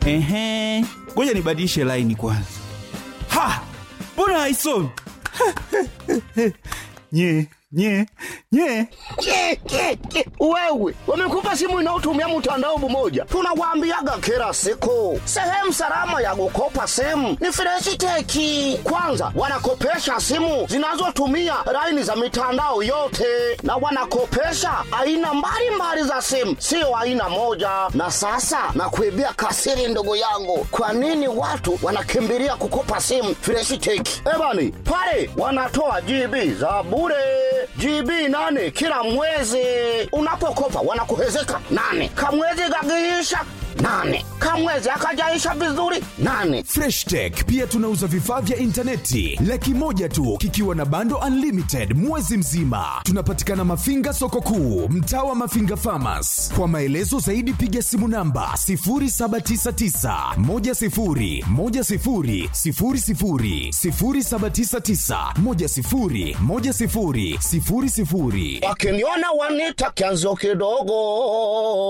Ehe, ngoja nibadilishe laini kwanza. Ha, mbona haisomi? nye nye nye Ke, ke, ke. Wewe wamekupa simu inayotumia mtandao mmoja, tunawaambiaga kila siku, sehemu salama ya kukopa simu ni Freshiteki. Kwanza wanakopesha simu zinazotumia laini za mitandao yote, na wanakopesha aina mbalimbali za simu, sio aina moja. Na sasa nakuibia kasiri, ndugu yangu, kwa nini watu wanakimbilia kukopa simu Freshiteki? Ebani pale wanatoa GB za bure GB nane kila mwezi. Unapokopa wanakuhezeka nane, kamwezi kakiisha nane, kamwezi akajaisha vizuri nane. Fresh Tech pia tunauza vifaa vya intaneti laki moja tu kikiwa na bando unlimited mwezi mzima. Tunapatikana Mafinga soko kuu, mtaa wa Mafinga Farmers. Kwa maelezo zaidi piga simu namba 0799 10 10 00 0799 10 10 00. Wakiniona wanita kianzo kidogo.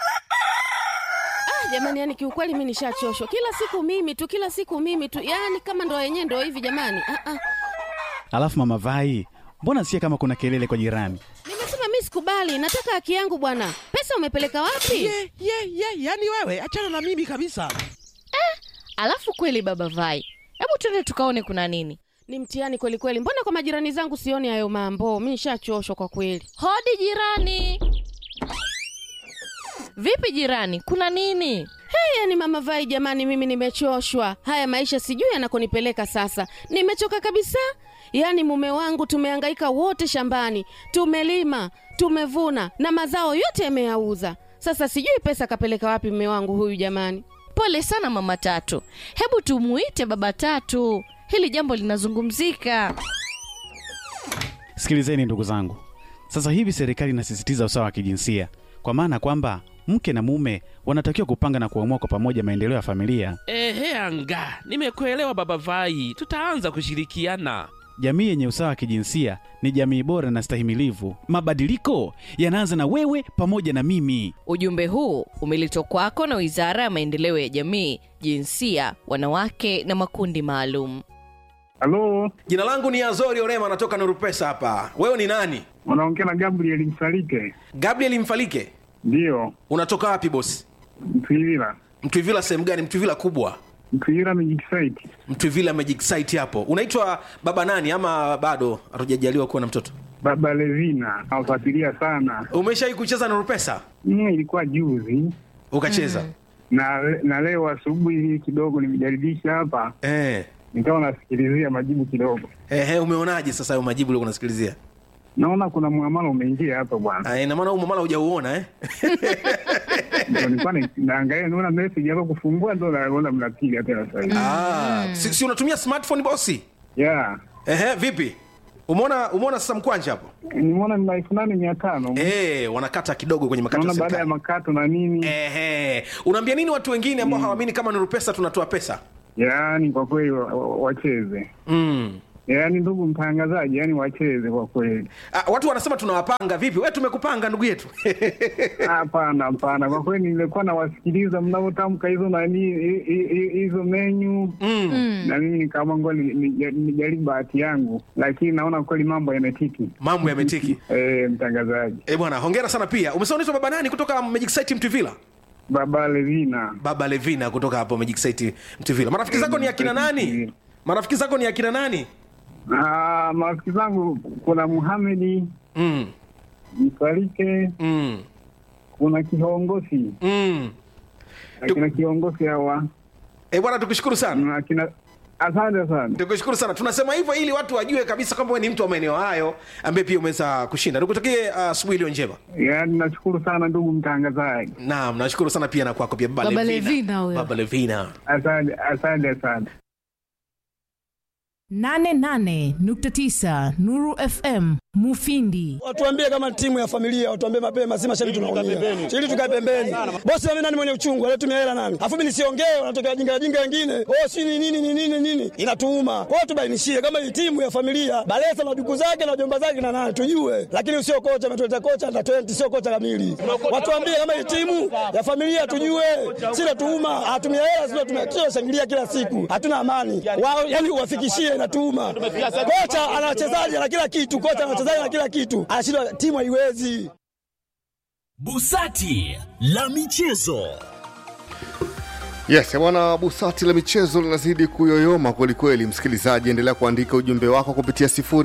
jamani yani kiukweli mi nishachoshwa kila siku mimi tu kila siku mimi tu yani kama ndo yenyewe ndo hivi jamani ah, ah. Alafu mama Vai, mbona sikia kama kuna kelele kwa jirani? nimesema mi sikubali nataka haki yangu bwana pesa umepeleka wapi ye ye ye yani wewe achana na mimi kabisa Alafu kweli baba Vai, hebu twende tukaone kuna nini. ni mtihani kweli kweli mbona kwa majirani zangu sioni hayo mambo mi nishachoshwa kwa kweli Hodi jirani. Vipi jirani, kuna nini? hey, yani mama vai jamani mimi nimechoshwa haya maisha sijui yanakonipeleka sasa nimechoka kabisa yaani mume wangu tumehangaika wote shambani tumelima tumevuna na mazao yote yameyauza sasa sijui pesa kapeleka wapi mume wangu huyu jamani Pole sana mama Tatu, hebu tumuite baba Tatu, hili jambo linazungumzika. Sikilizeni ndugu zangu, sasa hivi serikali inasisitiza usawa wa kijinsia, kwa maana kwamba mke na mume wanatakiwa kupanga na kuamua kwa pamoja maendeleo ya familia. ehe anga nimekuelewa baba vai tutaanza kushirikiana Jamii yenye usawa wa kijinsia ni jamii bora na stahimilivu. Mabadiliko yanaanza na wewe pamoja na mimi. Ujumbe huu umeletwa kwako na Wizara ya Maendeleo ya Jamii, Jinsia, Wanawake na Makundi Maalum. Halo, Jina langu ni Azori Orema, natoka Nurupesa hapa. Wewe ni nani? unaongea na Gabriel Msalike? Gabriel Mfalike. Ndiyo, Unatoka wapi bosi? Mtwivila. Mtwivila sehemu gani? Mtwivila kubwa, Mtwivila Magic Site. Mtwivila Magic Site hapo. Unaitwa baba nani ama bado hatujajaliwa kuwa na mtoto? Baba Levina nawafuatilia sana. Umeshawahi kucheza Nurupesa? Mm, ilikuwa juzi Ukacheza? na na leo asubuhi hii kidogo nimejaribisha hapa, Eh. nikawa nasikilizia majibu kidogo, Ehe, umeonaje sasa hayo majibu uliokuwa unasikilizia? naona kuna muamala umeingia hapa bwana. Ah, ina maana huu mamala hujauona eh? Ndio nilikuwa na- naangalia, naona message hapa kufungua, ndo naona mnapiga tena sasa hivi. Ah, si, si unatumia smartphone bosi? Yeah, Ehe, vipi? Umeona umeona sasa mkwanja hapo? nimeona ni elfu nane mia tano Eh, wanakata kidogo kwenye makato ya naona baada ya serikali. makato na nini. Ehe. Unaambia nini watu wengine ambao hawaamini kama Nurupesa tunatoa pesa? Yaani kwa kweli wa- wa- wacheze Mm. yaani ndugu mtangazaji, yaani wacheze kwa kweli. Ah, watu wanasema tunawapanga vipi? Wewe tumekupanga ndugu yetu. Hapana, hapana, kwa kweli nilikuwa nawasikiliza mnavyotamka hizo nani hi- hi- hi- hizo menyu mm. na mimi nikaamua ngoja ni- ni- nijaribu bahati yangu, lakini naona kweli mambo yametiki. Mambo yametiki. Eh, mtangazaji Eh, bwana, hongera sana pia. Umesema unaitwa baba nani kutoka Magic Site Mtuvila? Baba Levina. Baba Levina kutoka hapo Magic Site Mtuvila. Marafiki zako ni akina nani? Marafiki zako ni akina nani? Ah, marafiki zangu kuna Muhamedi Mm. Msalike, Mm. kuna kiongozi Mm. akina kiongozi hawa Eh, bwana tukushukuru sana. na akina asante sana. Tukushukuru sana. Tunasema hivyo ili watu wajue kabisa kwamba wewe ni mtu wa maeneo hayo ambaye pia umeweza kushinda. Nikutakie uh, asubuhi iliyo njema. Yaani nashukuru sana ndugu mtangazaji, Naam, nashukuru sana pia na kwako pia Baba, Baba Levina. Levina huyo. Baba Levina. asante asante sana. 88.9 Nuru FM Mufindi. Watuambie kama timu ya familia, watuambie mapema, si mashabiki tunaumia. Ili tukae pembeni. Bosi mimi nani mwenye uchungu, alitumia hela nani? Afu mimi nisiongee, wanatokea jinga jinga wengine. Oh, si ni nini ni nini nini? Inatuuma. Kwa hiyo tubainishie kama hii timu ya familia, Balesa na duku zake na jomba zake na nani tujue. Lakini usio kocha ametuleta kocha na 20 sio kocha kamili. Watuambie kama hii timu ya familia tujue. Si natuuma, hatumia hela sio tumekio shangilia kila siku. Hatuna amani. Wao yani uwafikishie inatuuma. Kocha ana wachezaji na kila kitu, kocha ana wachezaji na kila kitu. Anashindwa timu haiwezi. Busati la michezo. Yes, bwana Busati la michezo linazidi kuyoyoma kwelikweli. Msikilizaji, endelea kuandika ujumbe wako kupitia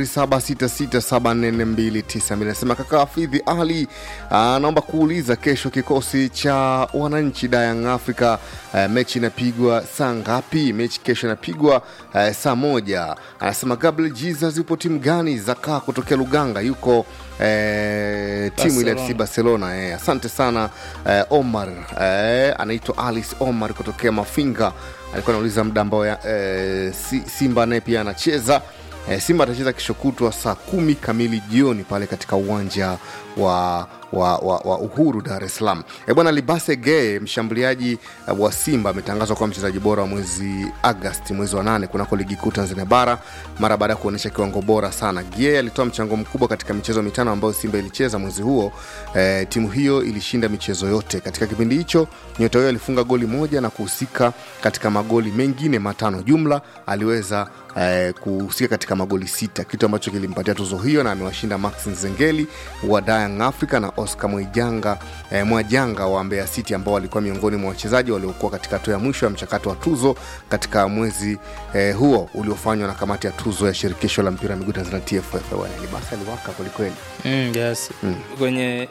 0766744292. Nasema kaka Hafidhi Ali anaomba kuuliza kesho kikosi cha wananchi Dayang Africa uh, mechi inapigwa saa ngapi? Mechi kesho inapigwa uh, saa moja. Anasema Gabriel Jesus yupo timu gani? Zakaa kutokea Luganga yuko eh, timu ile FC Barcelona. Eh, asante sana eh, Omar eh, anaitwa Alice Omar kutokea Mafinga, alikuwa anauliza muda ambao eh, si, Simba naye pia anacheza eh, Simba atacheza kesho kutwa saa kumi kamili jioni pale katika uwanja wa wa, wa, wa Uhuru Dar es Salaam. E bwana Libase Geye mshambuliaji uh, wa Simba ametangazwa kuwa mchezaji bora wa mwezi Agosti, mwezi wa nane kunako ligi kuu Tanzania bara mara baada ya kuonyesha kiwango bora sana. Geye alitoa mchango mkubwa katika michezo mitano ambayo Simba ilicheza mwezi huo. E, timu hiyo ilishinda michezo yote. Katika kipindi hicho nyota huyo alifunga goli moja na kuhusika katika magoli mengine matano. Jumla aliweza eh, kuhusika katika magoli sita, kitu ambacho kilimpatia tuzo hiyo, na amewashinda Max Nzengeli wa Young Africa na Oscar Mwijanga eh, Mwajanga wa Mbeya City ambao walikuwa miongoni mwa wachezaji waliokuwa katika hatua ya mwisho ya mchakato wa tuzo katika mwezi eh, huo uliofanywa na kamati ya tuzo ya shirikisho la mpira wa miguu Tanzania TFF. Bwana Libasa aliwaka kwelikweli. Mm, yes. Kwenye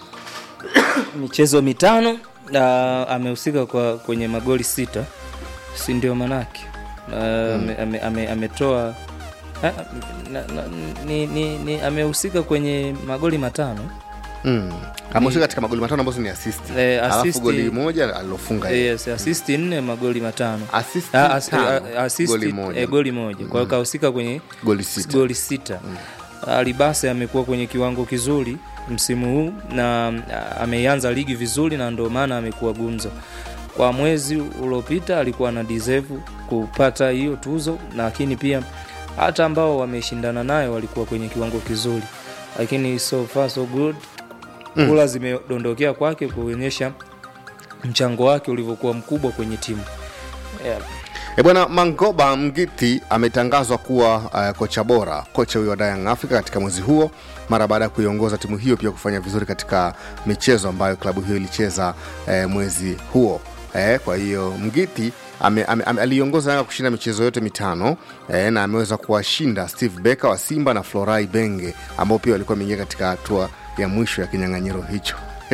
michezo mitano uh, amehusika kwa kwenye magoli sita, si ndio manake uh, ame- ame- ame- ametoa ah, na- na- ni, ni, ni amehusika kwenye magoli matano Mm. Amehusika katika magoli matano ambazo ni assist. Eh, Alafu assist- goli moja alilofunga yeye. yes, assist nne magoli matano Assist Ah, as- tano, ah, assist, goli moja. eh, goli moja kwa hiyo Mm. kahusika kwenye Goli sita. goli sita. Alibase amekuwa kwenye kiwango kizuri msimu huu na ah, ameianza ligi vizuri na ndio maana amekuwa gumzo kwa mwezi uliopita alikuwa na deserve kupata hiyo tuzo lakini pia hata ambao wameshindana naye walikuwa kwenye kiwango kizuri lakini so far so good Mm. kula zimedondokea kwake kuonyesha mchango wake ulivyokuwa mkubwa kwenye timu yeah. E bwana Mangoba Mgiti ametangazwa kuwa uh, kocha bora, kocha huyo wa Young Africa katika mwezi huo mara baada ya kuiongoza timu hiyo pia kufanya vizuri katika michezo ambayo klabu hiyo ilicheza eh, mwezi huo. Eh, kwa hiyo Mgiti ame, ame, ame, aliongoza Yanga kushinda michezo yote mitano eh, na ameweza kuwashinda Steve Becker wa Simba na Florai Benge ambao pia walikuwa wameingia katika hatua ya mwisho ya kinyang'anyiro hicho.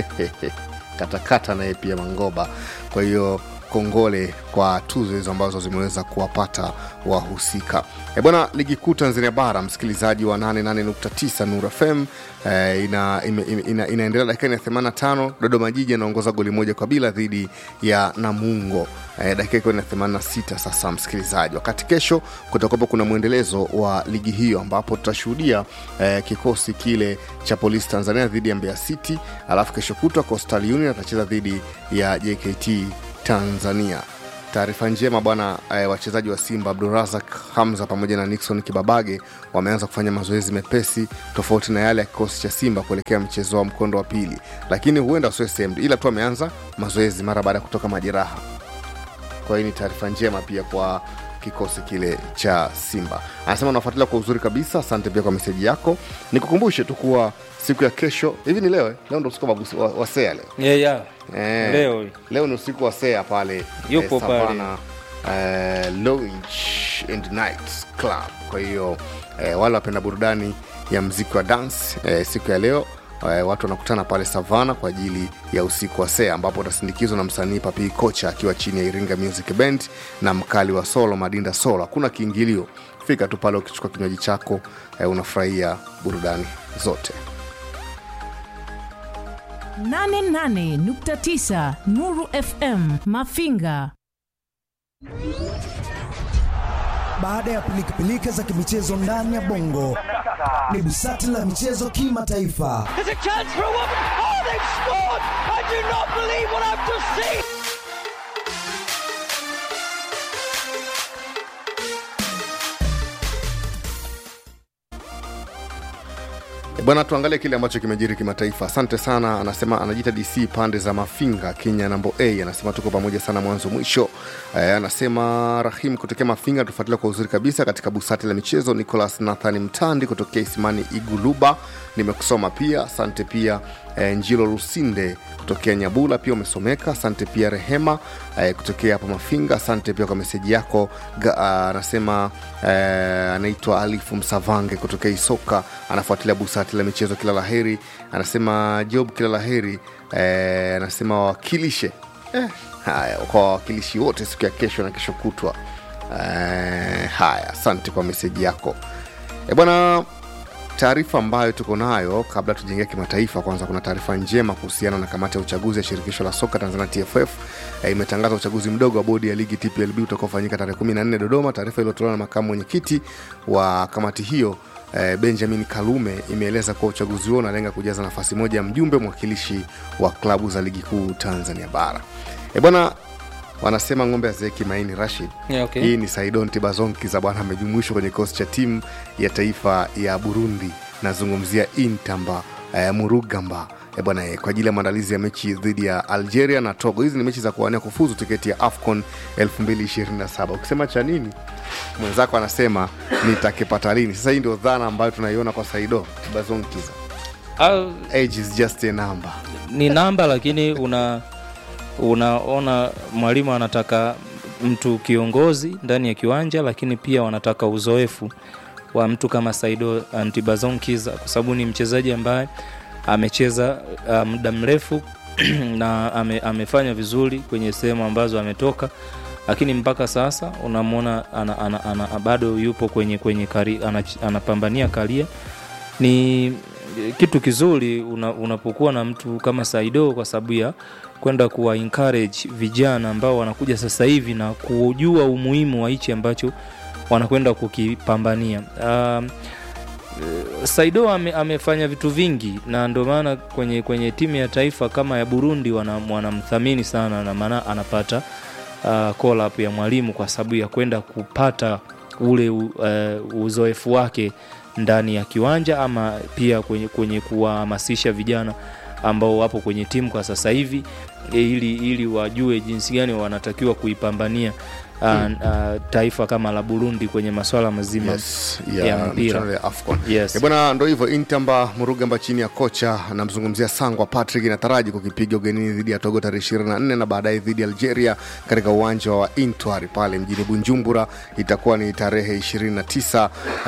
katakata naye pia Mangoba. Kwa hiyo kongole kwa tuzo hizo ambazo zimeweza kuwapata wahusika. E bwana, ligi kuu Tanzania bara, msikilizaji wa 88.9 Nuru FM eh, ina, ime- ime- ina, inaendelea dakika ya 85. Dodoma Jiji anaongoza goli moja kwa bila dhidi ya Namungo eh, dakika ikiwa ni ya 86 sasa, msikilizaji, wakati kesho kutakuwapo kuna mwendelezo wa ligi hiyo ambapo tutashuhudia eh, kikosi kile cha Polisi Tanzania dhidi ya Mbeya City, alafu kesho kutwa Coastal Union atacheza dhidi ya JKT Tanzania. Taarifa njema bwana, eh, wachezaji wa Simba Abdurazak Hamza pamoja na Nixon Kibabage wameanza kufanya mazoezi mepesi tofauti na yale ya kikosi cha Simba kuelekea mchezo wa mkondo wa pili, lakini huenda wasiwe sehemu, ila tu wameanza mazoezi mara baada ya kutoka majeraha. Kwa hiyo ni taarifa njema pia kwa kikosi kile cha Simba. Anasema unafuatilia kwa uzuri kabisa, asante pia kwa meseji yako. Nikukumbushe tu kuwa siku ya kesho, hivi ni leo eh? leo ndo usiku wa, mabusi- wa, wa sea leo Yeah, yeah. Eh, Leo. leo ni usiku wa sea pale Yupo pale. Savannah, eh, Lounge and Night Club. Kwa hiyo eh, wale wapenda burudani ya mziki wa dance eh, siku ya leo eh, watu wanakutana pale Savana kwa ajili ya usiku wa sea ambapo utasindikizwa na msanii Papi Kocha akiwa chini ya Iringa Music Band na mkali wa solo Madinda Solo. Hakuna kiingilio, fika tu pale ukichukua kinywaji chako eh, unafurahia burudani zote. 88.9 Nuru FM Mafinga. Baada ya pilikapilika za kimichezo ndani ya bongo, ni busati la michezo kimataifa. There's a chance for a woman. Oh, they've scored! I do not believe what I've just seen. E Bwana, tuangalie kile ambacho kimejiri kimataifa. Asante sana, anasema anajiita DC pande za Mafinga, Kenya nambo A, anasema tuko pamoja sana mwanzo mwisho. E, anasema Rahim kutokea Mafinga, tufuatilia kwa uzuri kabisa katika busati la michezo. Nicholas Nathan Mtandi kutokea Isimani Iguluba, nimekusoma pia, asante pia. E, Njilo Lusinde kutokea Nyabula pia umesomeka, asante pia. Rehema e, kutokea hapa Mafinga, asante pia kwa meseji yako. Ga- a, Anasema e, anaitwa Alifu Msavange kutokea Isoka, anafuatilia busati la michezo, kila laheri. Anasema Job, kila laheri. E, anasema wawakilishe eh, haya kwa wawakilishi wote siku ya kesho na kesho kutwa. Eh, haya, asante kwa meseji yako e bwana taarifa ambayo tuko nayo kabla tujaingia kimataifa kwanza kuna taarifa njema kuhusiana na kamati ya uchaguzi ya shirikisho la soka tanzania tff e, imetangaza uchaguzi mdogo wa bodi ya ligi tplb utakaofanyika tarehe 14 dodoma taarifa iliyotolewa na makamu mwenyekiti wa kamati hiyo eh, benjamin kalume imeeleza kuwa uchaguzi huo unalenga kujaza nafasi moja ya mjumbe mwakilishi wa klabu za ligi kuu tanzania bara e bwana wanasema ng'ombe azeeki maini rashid Yeah, okay. hii ni saidon tibazonkiza bwana amejumuishwa kwenye kikosi cha timu ya taifa ya burundi nazungumzia intamba eh, murugamba eh, bwana eh, kwa ajili ya maandalizi ya mechi dhidi ya algeria na togo hizi ni mechi za kuwania kufuzu tiketi ya afcon 227 ukisema cha nini mwenzako anasema nitakipata lini sasa hii ndio dhana ambayo tunaiona kwa saido tibazonkiza age is just a number ni namba lakini una unaona mwalimu anataka mtu kiongozi ndani ya kiwanja lakini pia wanataka uzoefu wa mtu kama saido antibazon kiza kwa sababu ni mchezaji ambaye amecheza uh, muda mrefu na ame, amefanya vizuri kwenye sehemu ambazo ametoka lakini mpaka sasa unamwona ana, ana, ana, bado yupo kwenye kwenye kari, anach- anapambania karia ni kitu kizuri una, unapokuwa na mtu kama Saido kwa sababu ya kwenda kuwa encourage vijana ambao wanakuja sasa hivi na kujua umuhimu wa hichi ambacho wanakwenda kukipambania. Um, eh, Saido ame, amefanya vitu vingi na ndio maana kwenye, kwenye timu ya taifa kama ya Burundi wanam- wanamthamini sana na maana anapata uh, call up ya mwalimu kwa sababu ya kwenda kupata ule uh, uzoefu wake ndani ya kiwanja ama pia kwenye, kwenye kuwahamasisha vijana ambao wapo kwenye timu kwa sasa hivi e, ili, ili wajue jinsi gani wanatakiwa kuipambania uh, uh, taifa kama la Burundi kwenye masuala mazima yes, ya, ya mpira michuano ya afcon yes. Eh, bwana ndo hivyo intamba murugamba chini ya kocha namzungumzia sangwa patrick inataraji kukipiga ugenini dhidi ya togo tarehe 24 na baadaye dhidi ya algeria katika uwanja wa intwari pale mjini bunjumbura itakuwa ni tarehe 29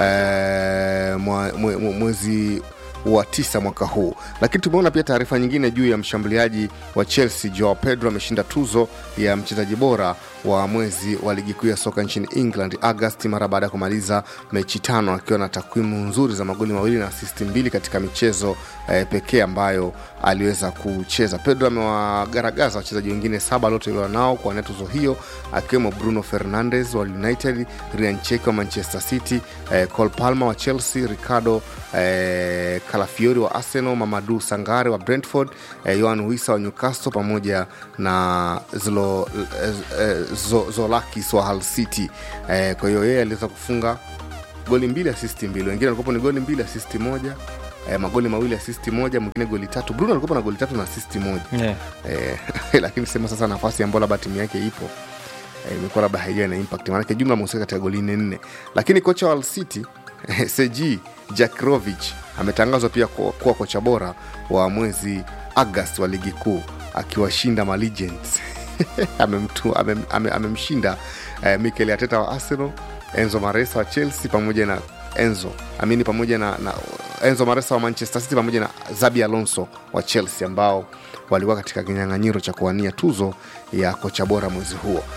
eh, mwa- mwe- mwe- mwezi wa tisa mwaka huu lakini tumeona pia taarifa nyingine juu ya mshambuliaji wa chelsea joao pedro ameshinda tuzo ya mchezaji bora wa mwezi wa ligi kuu ya soka nchini england agasti mara baada ya kumaliza mechi tano akiwa na takwimu nzuri za magoli mawili na asisti mbili katika michezo eh, pekee ambayo aliweza kucheza pedro amewagaragaza wachezaji wengine saba aliotolewa nao kuwania tuzo hiyo akiwemo bruno fernandes wa united rian cheki wa manchester city eh, col palma wa chelsea ricardo eh, kalafiori wa arsenal mamadu sangare wa brentford eh, yohan wisa wa newcastle pamoja na Zlo, eh, eh, Zo- zolakis wa hull city eh, kwa hiyo yeye aliweza kufunga goli mbili asisti mbili wengine walikuwa ni goli mbili asisti moja eh, magoli mawili asisti moja mwingine goli tatu bruno alikuwa na goli tatu na asisti moja Yeah. eh, lakini sema sasa nafasi ambayo labda timu yake ipo eh, imekuwa labda haijawa na impact maanake jumla amehusika katika goli nne nne lakini kocha wa Hull city seji jakrovich ametangazwa pia kuwa kuwa kocha bora wa mwezi agast wa ligi kuu akiwashinda ma Legends. Amemtu- amem- ame- amemshinda eh, mikel ateta wa arsenal enzo maresa wa chelsea pamoja na enzo amini pamoja na, na enzo maresa wa manchester city pamoja na zabi alonso wa chelsea ambao walikuwa katika kinyang'anyiro cha kuwania tuzo ya kocha bora mwezi huo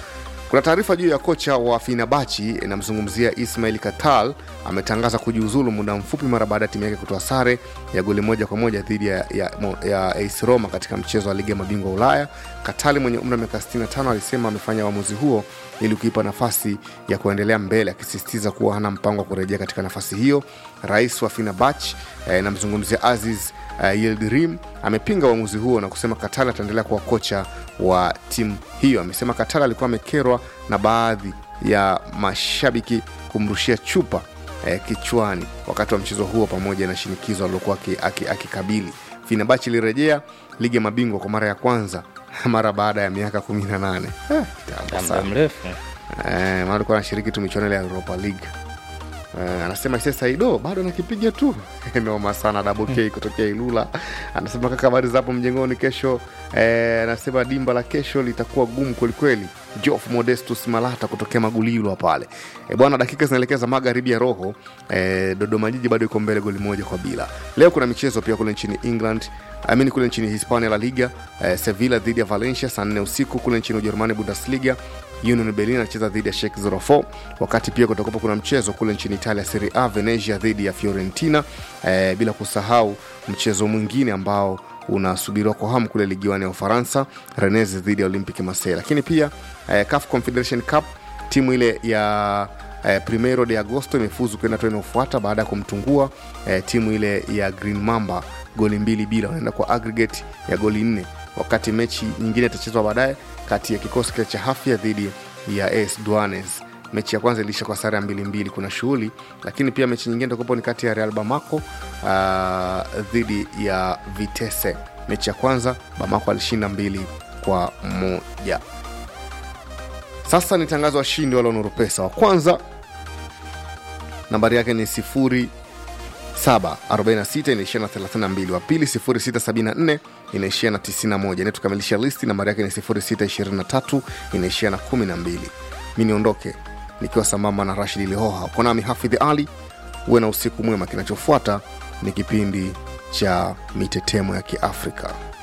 kuna taarifa juu ya kocha wa finabachi inamzungumzia ismail katal ametangaza kujiuzulu muda mfupi mara baada ya timu yake kutoa sare ya goli moja kwa moja dhidi ya, ya, ya AS Roma katika mchezo wa ligi ya mabingwa Ulaya. Katali mwenye umri wa miaka 65 alisema amefanya uamuzi huo ili kuipa nafasi ya kuendelea mbele, akisisitiza kuwa hana mpango wa kurejea katika nafasi hiyo. Rais wa Fenerbahce eh, namzungumzia Aziz uh, Yildirim amepinga uamuzi huo na kusema Katala ataendelea kuwa kocha wa timu hiyo. Amesema Katala alikuwa amekerwa na baadhi ya mashabiki kumrushia chupa eh, kichwani wakati wa mchezo huo pamoja na shinikizo alilokuwa akikabili. Fenerbahce ilirejea ligi ya mabingwa kwa mara ya kwanza mara baada ya miaka 18 eh, kitambo sana. mrefu Eh, maana alikuwa anashiriki tu michuano ile ya Europa League. Uh, anasema sasa Ido bado nakipiga tu noma sana double K kutokea Ilula. Anasema kaka, habari za hapo mjengoni kesho. Eh, anasema dimba la kesho litakuwa gumu kwelikweli. Jof Modestus Malata kutokea Magulilwa pale. E, bwana, dakika zinaelekeza magharibi ya roho. E, Dodoma Jiji bado iko mbele goli moja kwa bila. Leo kuna michezo pia kule nchini England amini kule nchini Hispania La Liga eh, Sevilla dhidi ya Valencia saa nne usiku. Kule nchini Ujerumani Bundesliga Union Berlin anacheza dhidi ya Schalke 04, wakati pia kutakuwa kuna mchezo kule nchini Italia Serie A Venezia dhidi ya Fiorentina eh, bila kusahau mchezo mwingine ambao unasubiriwa kwa hamu kule ligi wani ya Ufaransa Rennes dhidi ya Olympique Marseille. Lakini pia eh, CAF Confederation Cup timu ile ya eh, Primero de Agosto imefuzu kwenda hatua inayofuata baada ya kumtungua eh, timu ile ya Green Mamba goli mbili bila, wanaenda kwa aggregate ya goli nne, wakati mechi nyingine itachezwa baadaye kati ya kikosi kile cha Hafia dhidi ya AS Douanes. Mechi ya kwanza iliisha kwa sare ya mbili mbili, kuna shughuli, lakini pia mechi nyingine itakuwapo ni kati ya Real Bamako uh, dhidi ya Vitesse. Mechi ya kwanza Bamako alishinda mbili kwa moja. Sasa ni tangazo washindi wale Nuru Pesa. Wa kwanza nambari yake ni sifuri 746 inaishia na 32 wa pili 0674 inaishia na 91 inayetukamilisha listi nambari yake ni 0623 inaishia na 12 mi niondoke nikiwa sambamba na rashid lihoha uko nami hafidhi ali uwe na usiku mwema kinachofuata ni kipindi cha mitetemo ya kiafrika